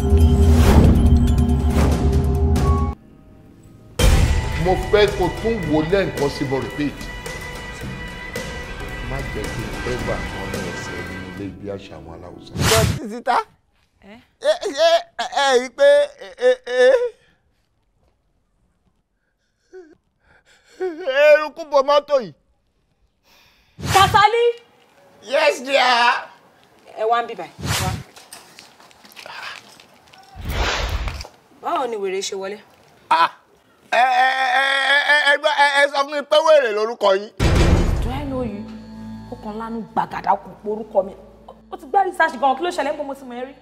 mo fẹ́ kó tún wò lẹ́ǹkan sí mo repeat má jẹ́ kí n fẹ́ gbà kan ní ẹsẹ̀ nínú ilé ibi àṣà àwọn aláwùsá. sọ títí tá ẹ ṣe ẹ ẹ rí i pé ẹ ẹ eruku bo mọ́tò yìí. Kasali. yes dear. ẹ wá ń bíbà wá. báwo ni wèrè ṣe wọlé. ẹ ẹ ẹ ẹ ẹ gbọ́, ẹ ẹ sọ fún mi pé wèrè lórúkọ yín. do I know you? ó kàn lánú gbàgàdà kò porúkọ mi ó ti gbá research gan kí ló ṣẹlẹ̀ ń bọ́ mo ti mọ̀ ẹ́ rí.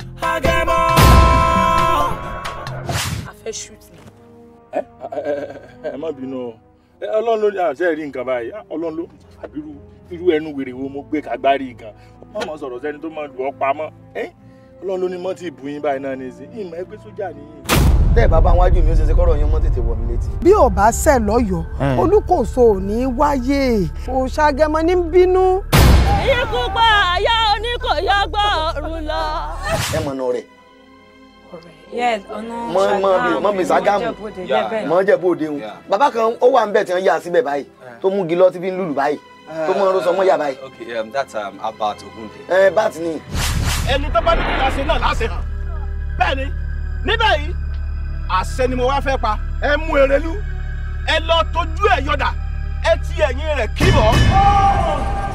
a fẹ́ shoot ni. ẹ ẹ ẹ má bínú o ẹ, ọlọ́run ló ní àṣẹ rí nǹkan báyìí Ah, ọlọ́run ló àbírú irú ẹnu wèrè wo mo gbé kagbárí gan má mọ̀ sọ̀rọ̀ sẹ́ni tó máa lù ọ́ pamọ́ ẹ́ ọlọ́run ló ní mọ́tì ìbúyín báyìí náà ní í sí ìmọ̀ ẹgbẹ́ sójà nìyí. tẹ́ ẹ̀ bá bá wájú mi ó ṣe ṣe kọ́rọ̀ yín mọ́ tètè wọ̀ mí létí. bí ò bá ṣẹ̀ lọ́yọ̀ọ́ olúkòso ò ní wáyé òṣàgẹmọ ní bínú. ikú pa àyà oníkòyà gbọ́ ọ̀run lọ. ẹ mọ̀nà rẹ̀ yes ọ̀nà mọ mọ bí mọ bí Ṣàgámù mọ jẹ bóde ń bàbá kan ó wà ń bẹ̀ tí wọ́n yà síbẹ̀ báyìí tó mú gilọ́ tí fi ń lùlù báyìí tó mú ọrùn sọmọ yà báyìí Okay, um, that's um, Abat Ogunde. ẹ báàtì ni ẹni tó bá ní kí n ṣe náà láṣẹ hàn bẹ́ẹ̀ ni níbẹ̀ yìí àṣẹ ni mo wá fẹ́ pa ẹ mú erelú ẹ lọ tójú ẹ yọdà ẹ ti ẹ̀yìn rẹ̀ kíbọ̀